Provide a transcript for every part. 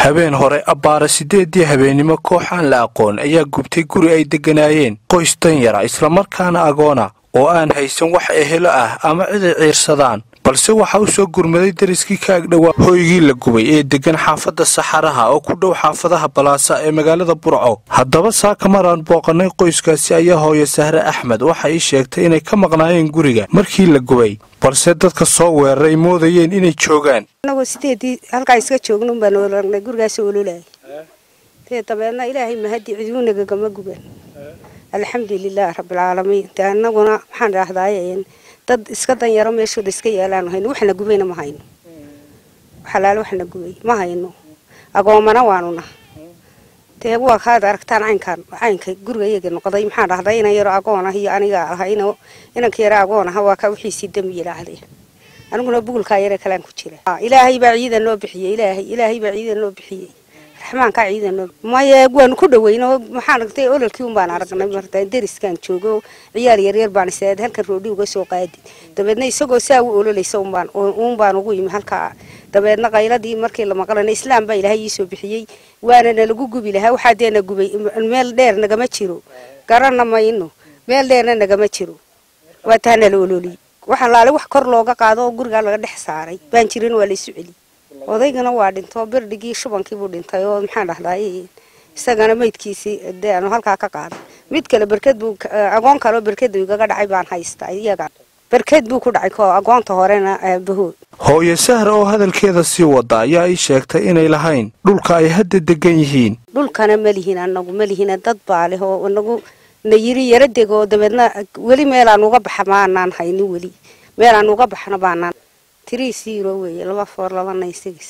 habeen hore abbaara siddeedii habeennimo koox aan la aqoon ayaa gubtay guri ay degganaayeen qoys danyara islamarkaana agoona oo aan haysan wax ehelo ah ama cid ay ciirsadaan balse waxaa u soo gurmaday dariskii ka agdhowaa hooygii la gubay ee deggan xaafadda saxaraha oo ku dhow xaafadaha balaasa ee magaalada burco haddaba saaka maraan booqannay qoyskaasi ayaa hooyo sahre axmed waxa ii sheegtay inay ka maqnaayeen guriga markii la gubay balse dadka soo weeraray moodayeen inay joogaan anagoo sideedii halkaa iska joognon baan ololagnay gurigaas ololaya dee dabeedna ilaahay mahadii ciduunagagama guban alxamdulilaah rabbilcaalamiin dee anaguna maxaan idhaahdaay dad iska danyaro meeshooda iska yeelaan hayno waxna gubayna ma hayno xalaalo waxna gubay ma hayno agoomana waanuna dee waa kaad aragtaan caynkaan caynka guriga iyaga noqday maxaan dhahday inan yaro agoon ah iyo aniga ahay inanka yaro agoon aha waa kaa wixiisii dembi yidhaahdeen aniguna bugulkaa yare kalaan ku jira ilaahay baa ciidan noo bixiyey ilaahay ilaahay baa ciidan noo bixiyey raxmaankaa ciidan noo maya waanu ku dhaweyno maxaan aragtay ololkii un baan aragnay marta deriskaan joogo ciyaar yaryar baan isaad halkan roodhi uga soo qaadi dabeedna isagoo saa u ololaysa unbaan uun baan ugu yimi halkaa dabeedna qayladii markii la maqlana islaam baa ilaahay iisoo bixiyey waana nalagu gubi lahaa waxaa deena gubay meel dheer nagama jiro garanna mayno meel dheerna nagama jiro waa taa nala ololiyey waxaa laale wax kor looga qaado oo gurigaa laga dhex saaray baan jirin waa laysu celi odaygana waa dhinto berdhigii shubankiibuu dhintay oo maxaan dhahday isagana maydkiisii dee aanu halkaa ka qaaday mid kale berked buu agoon kaleo berkeda igaga dhacay baan haysta iyaga berked buu ku dhacay ko agoonta horena aabahood hooyo sahra oo hadalkeeda sii wada ayaa ii sheegtay inay lahayn dhulka ay hadda degan yihiin dhulkana ma lihin anagu ma lihina dad baa leh oo inagu na yiri yaro deg oo dabeedna weli meelaan uga baxa maanaan haynin weli meelaan uga baxna baanaan tirii siiro weeye laba foor laba naysigis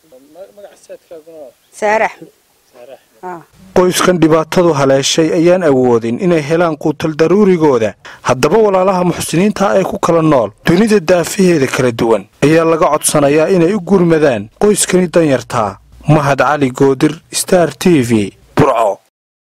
saare axmed qoyskan dhibaatadu haleeshay ayaan awoodin inay helaan quutal daruurigooda haddaba walaalaha muxsiniinta ee ku kala nool dunida daafaheeda kala duwan ayaa laga codsanayaa inay u gurmadaan qoyskani danyartaa mahad cali goodir star t v